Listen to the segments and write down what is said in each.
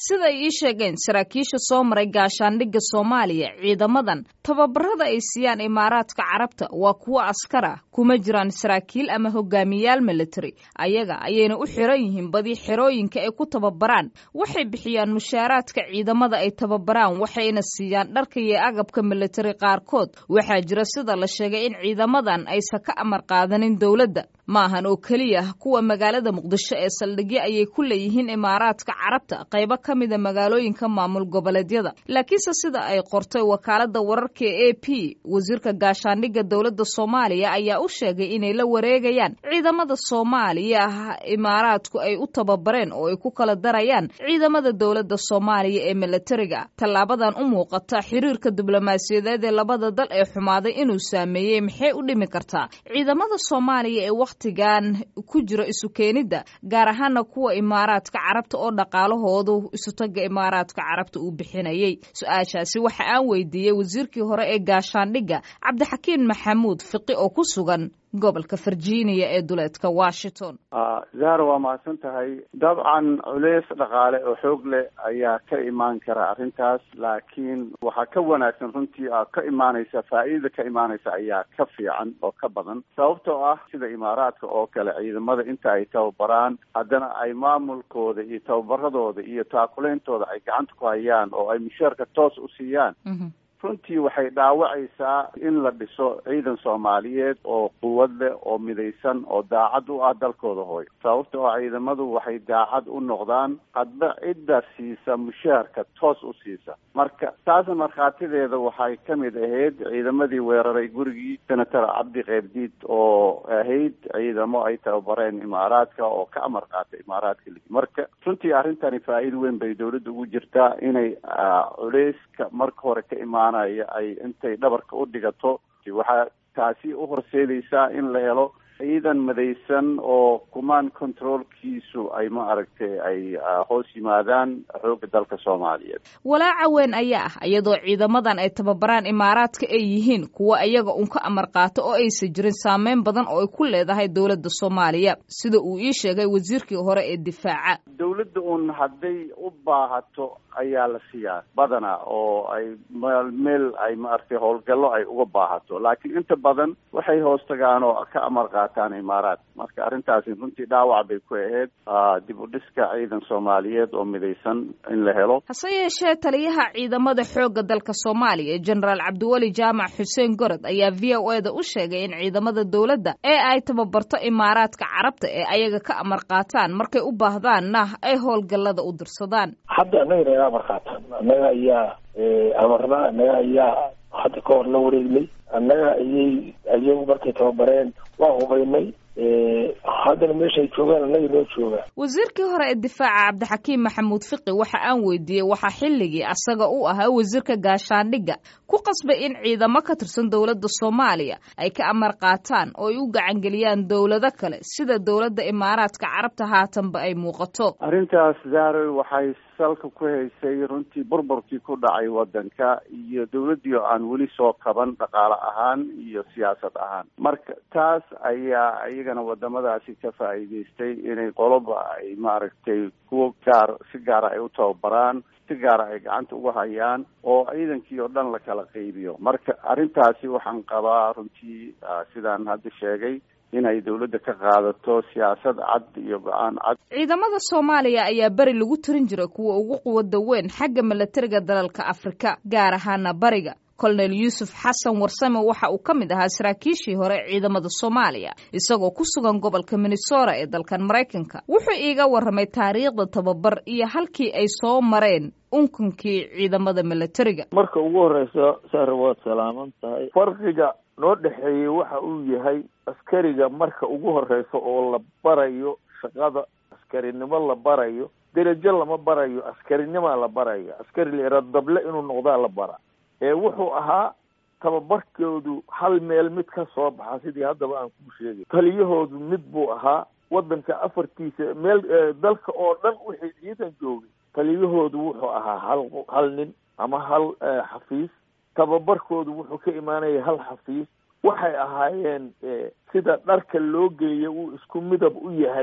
siday ii sheegeen saraakiisha soo maray gaashaandhigga soomaaliya ciidamadan tababarada ay siiyaan imaaraadka carabta waa kuwo askar ah kuma jiraan saraakiil ama hogaamiyayaal military ayaga ayayna u xiran yihiin badi xerooyinka ay ku tababaraan waxay bixiyaan mushaaraadka ciidamada ay tababaraan waxayna siiyaan dharka iyo agabka military qaarkood waxaa jira sida la sheegay in ciidamadan aysan ka amar qaadanin dowladda maahan oo keliya kuwa magaalada muqdisho ee saldhigyo ayay ku leeyihiin imaaraadka carabta qaybo ka mida magaalooyinka maamul goboleedyada laakiinse sida ay qortay wakaalada wararka e a p wasiirka gaashaandhigga dowladda soomaaliya ayaa u sheegay inay la wareegayaan ciidamada soomaaliya imaaraadku ay u tababareen oo ay ku kala darayaan ciidamada dowladda soomaaliya ee milatariga tallaabadan u muuqata xiriirka diblomaasiyadeed ee labada dal ee xumaaday inuu saameeyey maxay u dhimi kartaa ciidamada soomaaliya ee wakhtigan ku jira isu keenidda gaar ahaana kuwa imaaraadka carabta oo dhaqaalahoodu isutaga imaaraadka carabta uu bixinayay su-aashaasi waxa aan weydiiyey wasiirkii hore ee gaashaandhigga cabdixakiin maxamuud fiqi oo ku sugan gobolka virginia ee duleedka washington zahra waa mahadsan tahay dabcan culeys dhaqaale oo xoog leh ayaa ka imaan kara arrintaas laakiin waxaa ka wanaagsan runtii ka imaanaysa faa'iidada ka imaanaysa ayaa ka fiican oo ka badan sababtoo ah sida imaaraadka oo kale ciidamada inta ay tababaraan haddana ay maamulkooda iyo tababaradooda iyo taakuleyntooda ay gacanta ku hayaan oo ay mushaarka toos u siiyaan runtii waxay dhaawacaysaa in la dhiso ciidan soomaaliyeed oo quwad leh oo midaysan oo daacad u ah dalkooda hooyo sababtoo ah ciidamadu waxay daacad u noqdaan hadba cidda siisa mushaharka toos u siisa marka taasna markhaatideeda waxay ka mid ahayd ciidamadii weeraray gurigii senator cabdi keybdiid oo ahayd ciidamo ay tababareen imaaraadka oo ka amar qaatay imaaraadka marka runtii arrintani faa'iida weyn bay dawladda ugu jirtaa inay culeyska marka hore ka imaan ay intay dhabarka u dhigato waxaa taasi u horseedaysaa in la helo ciidan madaysan oo command controlkiisu ay ma aragtay ay hoos yimaadaan xoogga dalka soomaaliyeed walaaca weyn ayaa ah iyadoo ciidamadan ay tababaraan imaaraadka ay yihiin kuwa iyaga un ka amar qaato oo aysan jirin saameyn badan oo ay ku leedahay dowladda soomaaliya sida uu ii sheegay wasiirkii hore ee difaaca dowladda un hadday u baahato ayaa la siiyaa badanaa oo ay meel meel ay maaragtay howlgallo ay uga baahato laakiin inta badan waxay hoos tagaan oo ka amar qaataan imaaraad marka arrintaasi runtii dhaawac bay ku ahayd dib u dhiska ciidan soomaaliyeed oo midaysan in la helo hase yeeshee taliyaha ciidamada xoogga dalka soomaaliya jenaraal cabdiweli jaamac xuseen gorod ayaa v o e da u sheegay in ciidamada dowladda ee ay tababarto imaaraadka carabta ee ayaga ka amar qaataan markay u baahdaanna ay howlgallada u dirsadaan hadda annaga naga amar qaataan annaga ayaa amarna annaga ayaa hadda ka hor la wareegnay annaga ayay ayagu markay tababareen waa hubaynay haddana meesha ay joogaan annaga noo joogaan wasiirkii hore ee difaaca cabdixakiim maxamuud fiqi waxa aan weydiiyey waxaa xilligii asaga u ahaa wasiirka gaashaandhigga ku qasbay in ciidamo ka tirsan dowladda soomaaliya ay ka amar qaataan oo ay u gacangeliyaan dowlado kale sida dowladda imaaraadka carabta haatanba ay muuqato arrintaas zaaroy waxay salka ku haysay runtii burburkii ku dhacay waddanka iyo dowladdii oo aan weli soo kaban dhaqaale ahaan iyo siyaasad ahaan marka taas ayaa iyagana wadamadaasi ka faa'iidaystay inay qoloba ay maaragtay kuwo gaar si gaara ay u tababaraan si gaara ay gacanta uga hayaan oo ciidankii oo dhan la kala qaybiyo marka arrintaasi waxaan qabaa runtii sidaan hadda sheegay inay dowladda ka qaadato siyaasad cad iyo go-aan cad ciidamada soomaaliya ayaa beri lagu tirin jiray kuwa ugu quwada weyn xagga milatariga dalalka afrika gaar ahaana bariga colonel yuusuf xasan warsame waxa uu ka mid ahaa saraakiishii hore ciidamada soomaaliya isagoo ku sugan gobolka minnesota ee dalkan maraykanka wuxuu iiga warramay taariikhda tababar iyo halkii ay soo mareen unkunkii ciidamada milatariga marka ugu horeysa sahre waad salaaman tahay farqiga noo dhexeeyey waxa uu yahay askariga marka ugu horeysa oo la barayo shaqada askarinimo la barayo derajo lama barayo askarinimaa la barayo askari la dable inuu noqdaa la bara ee wuxuu ahaa tababarkoodu hal meel mid ka soo baxa sidii haddaba aan kuu sheegay taliyahoodu mid buu ahaa waddanka afartiisa meel dalka oo dhan wixii ciidan joogay taliyahoodu wuxuu ahaa hal hal nin ama hal xafiis tababarkoodu wuxuu ka imaanaya hal xafiis waxay ahaayeen sida dharka loo geeya uu isku midab u yahay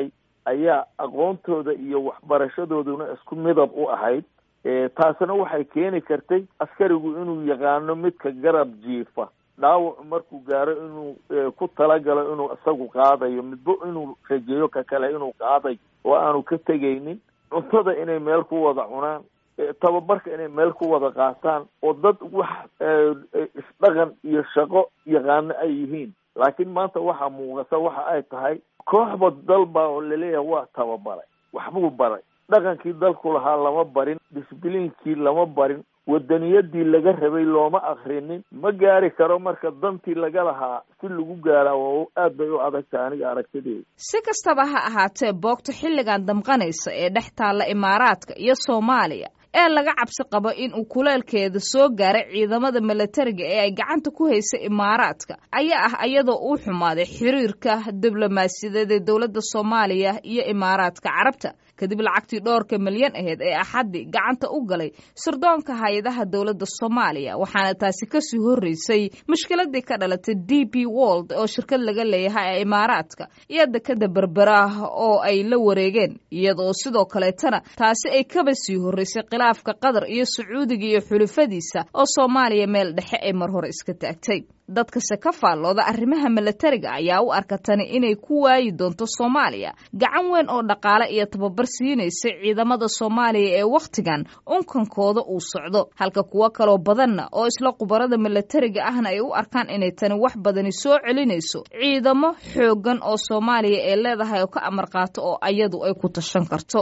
ayaa aqoontooda iyo waxbarashadooduna isku midab u ahayd taasina waxay keeni kartay askarigu inuu yaqaano midka garab jiifa dhaawacu markuu gaaro inuu ku talagalo inuu isagu qaadayo midba inuu rajeeyo ka kale inuu qaadayo oo aanu ka tegaynin cuntada inay meel ku wada cunaan tababarka inay meel ku wada qaataan oo dad wax isdhaqan iyo shaqo yaqaano ay yihiin laakiin maanta waxaa muuqata waxa ay tahay kooxba dalba oo laleeyahay waa tababaray waxbuu baray dhaqankii dalku lahaa lama barin disbliinkii lama barin wadaniyadii laga rabay looma akrinin ma gaari karo marka dantii laga lahaa si lagu gaaraa waa aad bay u adagtahay aniga aragtideeda si kastaba ha ahaatee boogta xilligan damqanaysa ee dhex taalla imaaraadka iyo soomaaliya ee laga cabsi qabo in uu kuleelkeeda soo gaaray ciidamada milatariga ee ay gacanta ku haysay imaaraadka ayaa ah iyadoo uu xumaaday xiriirka diblomaasiyadeed ee dowladda soomaaliya iyo imaaraadka carabta kadib lacagtii dhowrka milyan aheyd ee axaddii gacanta u galay sirdoonka hay-adaha dowladda soomaaliya waxaana taasi kasii horreysay mushkiladii ka dhalatay d p wold oo shirkad laga leeyahay ee imaaraadka iyo dekada berberaah oo ay la wareegeen iyadoo sidoo kaleetana taasi ay kaba sii horreysay khilaafka qatar iyo sacuudiga iyo xulufadiisa oo soomaaliya meel dhexe ay mar hore iska taagtay dadkase ka faallooda arrimaha milatariga ayaa u arka tani inay ku waayi doonto soomaaliya gacan weyn oo dhaqaale iyo tababar siinaysa ciidamada soomaaliya ee wakhtigan unkankooda uu socdo halka kuwo kaloo badanna oo isla khubarada milatariga ahna ay u arkaan inay tani wax badani soo celinayso ciidamo xooggan oo soomaaliya ee leedahay oo ka amar qaato oo ayadu ay ku tashan karto